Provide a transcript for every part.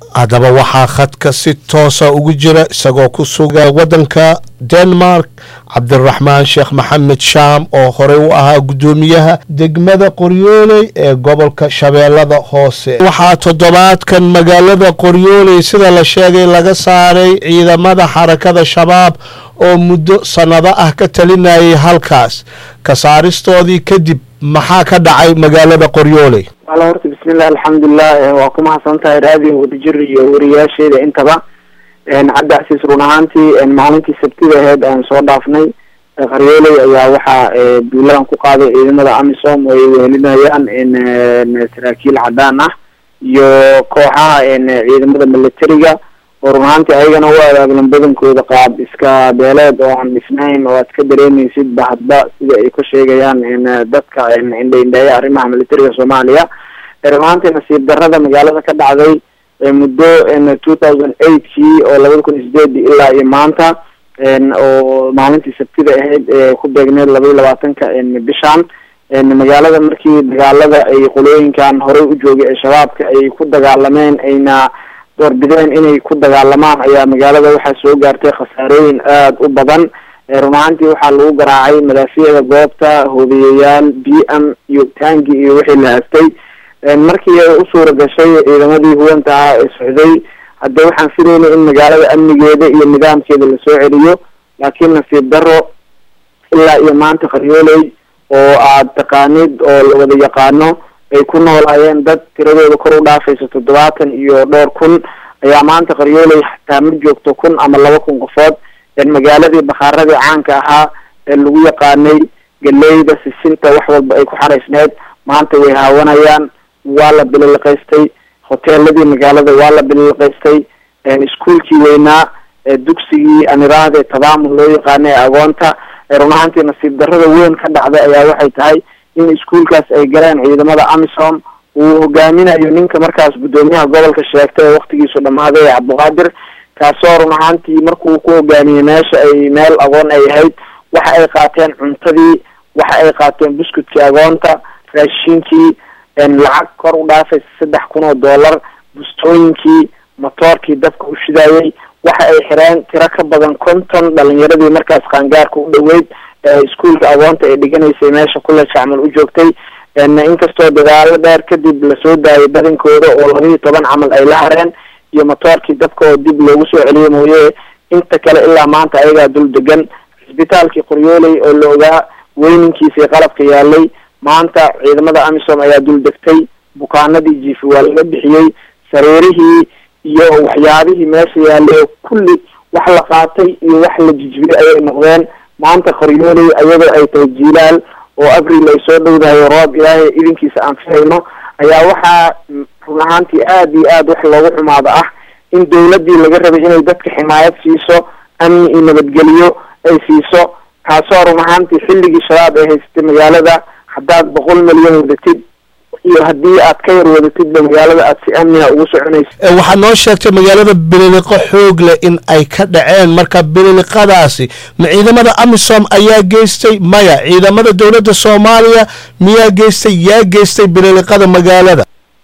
haddaba waxaa khadka si toosa ugu jira isagoo ku suga waddanka denmark cabdiraxmaan sheekh maxamed shaam oo horey u ahaa guddoomiyaha degmada qoryooley ee gobolka shabeellada hoose waxaa toddobaadkan magaalada qoryooley sida la sheegay laga saaray ciidamada xarakada shabaab oo muddo sannado ah ka talinayay halkaas ka saaristoodii kadib maxaa ka dhacay magaalada qoryooley wala horta bismillah alxamdulilah waa ku mahadsan tahay raadiyo wadajir iyo wariyaasheeda intaba cabdi casiis run ahaantii maalintii sabtida aheyd aan soo dhaafnay qaryooley ayaa waxaa duuladan ku qaaday ciidamada amisom oo ay wehelinayaan saraakiil cadaan ah iyo kooxaha ciidamada militariga oo run ahaantii ayagana u abaablan badankooda qaab iska beeleed oo aan dhisnayn oo aad ka dareemeysid ba hadba sida ay ka sheegayaan dadka indha indheeya arrimaha militariga soomaaliya run ahaantii nasiib darada magaalada ka dhacday muddo two thousand eight kii oo labada kun iyo sideedii ilaa iyo maanta oo maalintii sabtida ahayd ee ku beegneed laba iyo labaatanka bishan magaalada markii dagaalada ay qolooyinkan horey u joogay ee shabaabka ay ku dagaalameen ayna doorbideen inay ku dagaalamaan ayaa magaalada waxaa soo gaartay khasaarooyin aada u badan run ahaantii waxaa lagu garaacay madaafiyada goobta hoobiyayaal b m iyo tangi iyo wixii la haastay markii ay u suura gashay ciidamadii huwanta ahaa ee socday hadda waxaan filaynay in magaalada amnigeeda iyo nidaamkeeda lasoo celiyo laakiin nasiib daro ilaa iyo maanta qaryooley oo aad taqaanid oo la wada yaqaano ay ku noolaayeen dad tiradooda kor u dhaafayso toddobaatan iyo dhowr kun ayaa maanta qaryooley xataa ma joogto kun ama laba kun qofood magaaladii bakaaradii caanka ahaa ee lagu yaqaanay galeyda sisinta wax walba ay ku xaraysneed maanta way haawanayaan waa la bililiqaystay hoteeladii magaalada waa la bililiqaystay iskuolkii weynaa dugsigii aniraahde tabaamul loo yaqaana ee agoonta run ahaantii nasiib darada weyn ka dhacday ayaa waxay tahay in iskuolkaas ay galeen ciidamada amisom uu hogaaminayo ninka markaas guddoomiyaha gobolka sheegtay ee waktigiisu dhamaaday ee cabdiqaadir kaasoo run ahaantii markuu ku hogaamiyey meesha ay meel agoon ay ahayd waxa ay qaateen cuntadii waxa ay qaateen buskudkii agoonta raashinkii lacag kor u dhaafaysa saddex kun oo dollar bustooyinkii motoorkii dabka u shidaayey waxa ay xireen tiro ka badan konton dhalinyaradii markaas qaangaarka u dhaweyd iskuolka agoonta ay dhiganaysay meesha kule jacmal u joogtay inkastoo dagaalo dheer kadib lasoo daayay badankooda oo laba iyo toban camal ay la hareen iyo motoorkii dabka oo dib loogu soo celiyey mooye inta kale ilaa maanta ayagaa dul degan cisbitaalkii qoryooley oo la ogaa weyninkiisii qalabka yaalay maanta ciidamada amisom ayaa dul degtay bukaanadii jiifi waa laga bixiyey sariirihii iyo waxyaabihii meesha yaalay oo kulli wax la qaatay iyo wax la jijbiyey ayay noqdeen maanta qoryooley ayadoo ay tahay jiilaal oo abril ay soo dhowdahay roob ilaahay idinkiisa aan fihayno ayaa waxaa run ahaantii aada iyo aada wax loogu xumaado ah in dawladdii laga rabay inay dadka ximaayad siiso amni iyo nabadgeliyo ay siiso kaasoo run ahaantii xilligii shabaab ay haysatay magaalada haddaad boqol milyan wadatid iyo haddii aad ka yar wadatidba magaalada aad si amniga ugu soconaysa waxaad noo sheegtay magaalada bililiqo xoog leh in ay ka dhaceen marka bililiqadaasi ma ciidamada amisom ayaa geystay maya ciidamada dowladda soomaaliya miyaa geystay yaa geystay bililiqada magaalada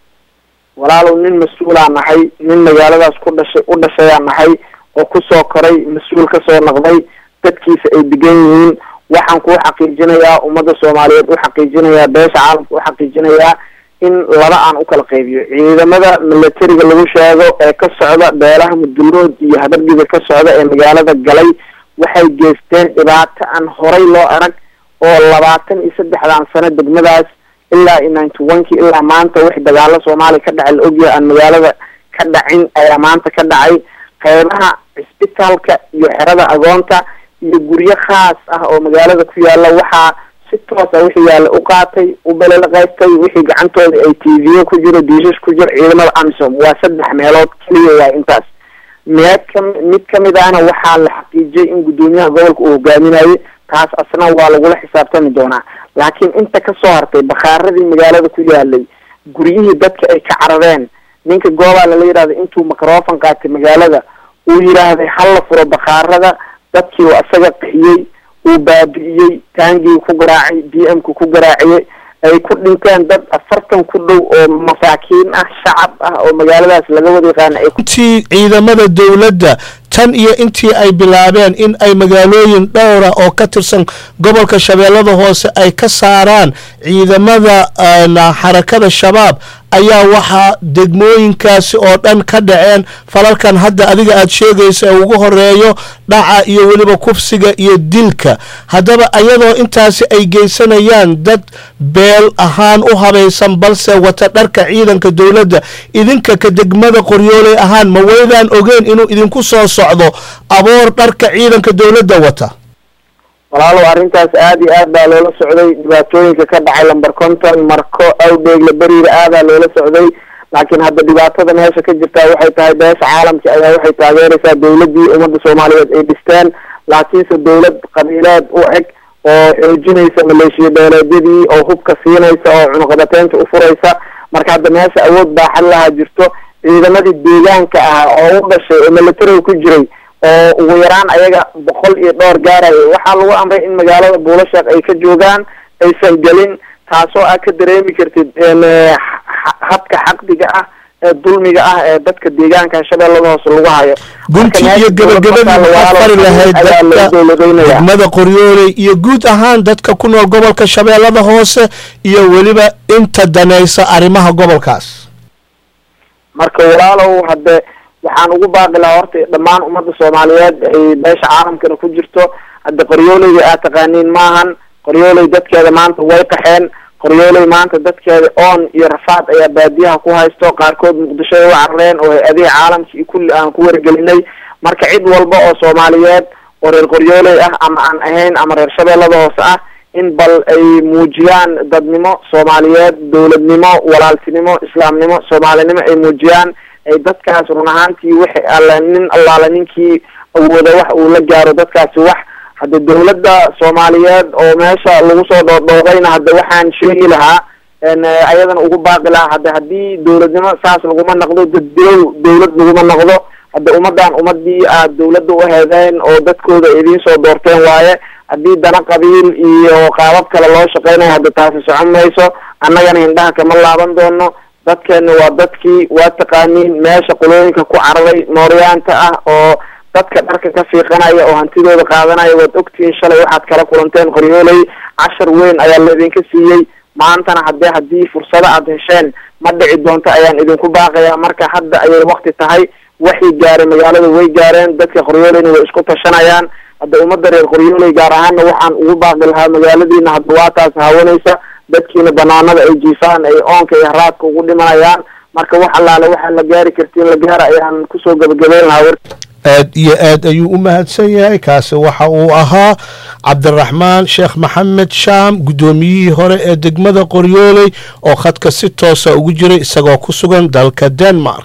walaalow nin mas-uulaan nahay nin magaaladaas ku dhashay u dhashayaan nahay oo kusoo koray mas-uul kasoo noqday dadkiisa ay degan yihiin waxaan kuu xaqiijinayaa ummadda soomaaliyeed u xaqiijinayaa beesha caalamka u xaqiijinayaa in laba aan u kala qaybiyo ciidamada militariga lagu sheego ee ka socda beelaha mudullood iyo habargiba ka socda ee magaalada galay waxay geysteen dhibaato aan horay loo arag oo labaatan iyo saddexdan sano degmadaas ilaa iyo ninety one ki ilaa maanta wix dagaalo soomaaliya ka dhacay la ogyahay aan magaalada ka dhacin ayaa maanta ka dhacay qeybaha cisbitaalka iyo xerada agoonta iyo guryo khaas ah oo magaalada ku yaala waxaa si toosa wixii yaalla u qaatay u belelaqaystay wixii gacantooda ay t v ku jiro diishash ku jiro ciidamada amisom waa saddex meelood keliya waa intaas meed ka mid kamid ahna waxaa la xaqiijiyay in guddoomiyaha gobolka uu hogaaminayay taas asna waa lagula xisaabtami doonaa laakiin inta kasoo hartay bakaaradii magaalada ku yaalay guryihii dadka ay ka carareen ninka goobaa lala yidhahda intuu microfon qaatay magaalada uu yidhaahday hala furo bakaarada dadkii uu asaga qixiyey uu baabi'iyey taangii ku garaacay d m ku ku garaaciyey ay ku dhinteen dad afartan ku dhow oo masaakiin ah shacab ah oo magaaladaas laga wada yaqaana ay intii ciidamada dowladda tan iyo intii ay bilaabeen in ay magaalooyin dhowra oo ka tirsan gobolka shabeellada hoose ay ka saaraan ciidamada xarakada shabaab ayaa waxaa degmooyinkaasi oo dhan ka dhaceen falalkan hadda adiga aad sheegaysa ee ugu horeeyo dhaca iyo weliba kufsiga iyo dilka haddaba ayadoo intaasi ay geysanayaan dad beel ahaan u habaysan balse wata dharka ciidanka dowladda idinka ka degmada qoryooley ahaan ma weydaan ogeyn inuu idinku soo socdo aboor dharka ciidanka dowladda wata walaalow arrintaas aada iyo aad baa loola socday dhibaatooyinka ka dhacay lamber conton marko awdheegle beriira aadaa loola socday laakiin hadda dhibaatada meesha ka jirtaa waxay tahay beesha caalamka ayaa waxay taageeraysaa dowladdii ummadda soomaaliyeed ay dhisteen laakiinse dowlad qabiileed u eg oo xoojinaysa maleeshiya beeleedyadii oo hubka siinaysa oo cunuqabateynta u furaysa marka hadda meesha awood baaxad lahaa jirto ciidamadii deegaanka ah oo u dhashay oo militariga ku jiray oo ugu yaraan ayaga boqol iyo dhowr gaaraya waxaa lagu amray in magaalada buulasheekh ay ka joogaan aysan gelin taasoo aad ka dareemi kartid habka xaqdiga ah ee dulmiga ah ee dadka deegaanka shabeellada hoose lagu hayo gunti iyo gabagabadii waxaad fari lahayd dadka degmada qoryooley iyo guud ahaan dadka ku nool gobolka shabeellada hoose iyo weliba inta danaysa arrimaha gobolkaas marka walaalow hadde waxaan ugu baaqi lahaa horta dhammaan ummadda soomaaliyeed ay beesha caalamkana ku jirto hadda qoryooleyda aad taqaaniin maahan qoryooley dadkeeda maanta way qaxeen qoryooley maanta dadkeeda oon iyo rafaad ayaa baadiyaha ku haysto qaarkood muqdisho ay u carareen oo hay-adihi caalamka iyo kulli aan ku wargelinay marka cid walba oo soomaaliyeed oo reer qoryooley ah ama aan ahayn ama reer shabeellada hoose ah in bal ay muujiyaan dadnimo soomaaliyeed dowladnimo walaaltinimo islaamnimo soomaalinimo ay muujiyaan ay dadkaas run ahaantii wixi alle nin allaale ninkii awooda wax uu la gaaro dadkaasi wax hadda dowladda soomaaliyeed oo meesha lagu soo dhoodhoodayna hadda waxaan sheegi lahaa ayadana ugu baaqi lahaa hadda haddii dowladnimo saas laguma noqdo daddilow dowlad laguma noqdo hadda ummaddan ummadii aad dowladda u heedeen oo dadkooda idiin soo doorteen waaye haddii dana qabiil iyo qaabab kale loo shaqeynayo hadda taasi socon mayso annagana hindhaha kama laaban doono dadkeena waa dadkii waa taqaaniin meesha qolooyinka ku cararay mooryaanta ah oo dadka dharka ka fiiqanaya oo hantidooda qaadanaya waad ogtihiin shalay waxaad kala kulanteen qoryooley cashar weyn ayaa laidinka siiyey maantana haddee haddii fursado aad hesheen ma dhici doonto ayaan idinku baaqayaa marka hadda ayay wakti tahay waxay gaaray magaalada way gaareen dadka qoryooleyna way isku tashanayaan hadda ummadda reer qoryooley gaar ahaanna waxaan ugu baaqi lahaa magaaladiina hadda waa taas haawanaysa dadkiina banaanada ay jiifaan ay oonka iyo haraadka ugu dhimanayaan marka wax allaale waxaa la gaari kartiin la gaara ayaan kusoo gabagabeyn lahaa war aad iyo aad ayuu u mahadsan yahay kaasi waxa uu ahaa cabdiraxmaan sheekh maxamed shaam guddoomiyihii hore ee degmada qoryooley oo khadka si toosa ugu jiray isagoo ku sugan dalka denmark